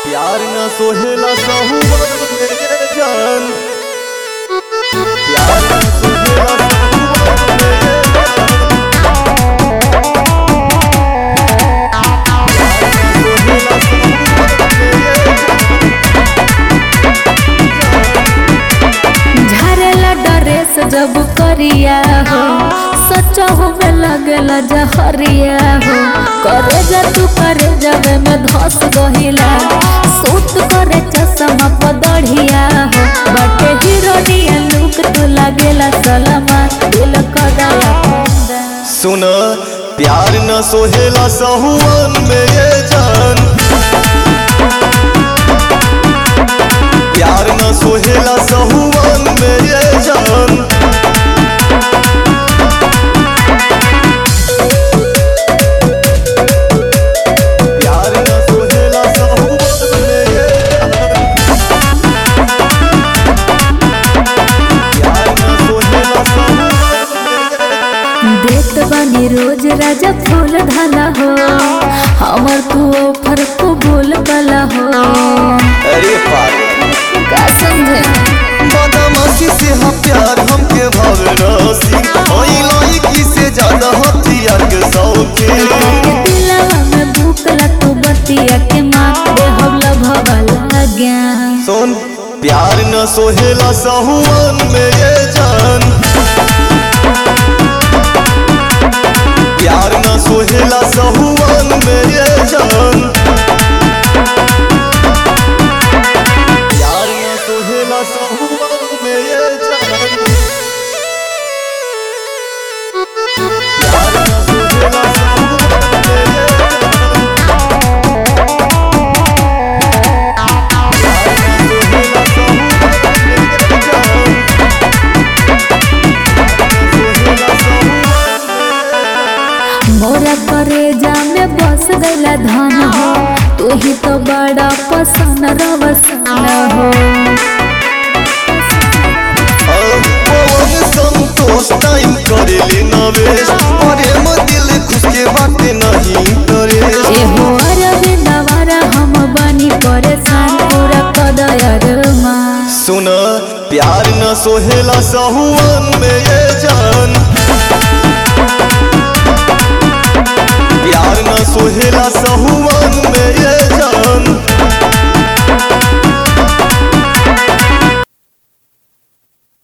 प्यार न सोहेला सहुवन मेरे जान प्यार न सोहेला सहुवन मेरे जान प्यार न सोहेला सहुवन मेरे जान झरेला डरेस जब करिया हो सच हो में लगेला जहरिया हो करे जा तू करे जबे में धस गहिला सूत करे चश्मा पदढ़िया हो बटे हीरोनिया लुक तू लागेला सलमा दिल कदला पंदा सुन प्यार न सोहेला सहुवन में ये जान प्यार न सोहेला सहुवन में ये जान प्यार न सोहेला सहुवन में ये जान प्यार न सोहेला सहुवन में ये जान देत बानी रोज राजा फूल धाला हो हमर तू ऑफर को बोल कला हो अरे पागल का समझे बदमाशी से हा प्यार हमके भावनासी ओई लाइकी से ज्यादा हथियार के सौके दिलवा में भूखला तू बतिया के माँ दे हवला भवला गया सुन प्यार न सोहेला सहुवन में ये जान प्यार न सोहेला सहुवन में ये जान प्यार न सोहेला सहुवन में ये जान प्यार न सोहेला सहुवन में ये जान मोरा करे जा में बस गईला धन हो तू ही तो बड़ा पसंद रवसन हो संतोष टाइम करेले नवेश अरे म दिल खुश के बात नहीं करे ए हो अरबे नवारा हम बनी परेशान पूरा कदयर माँ सुन प्यार न सोहेला सहुवन में ये जान प्यार न सोहेला सहुवन में ये जान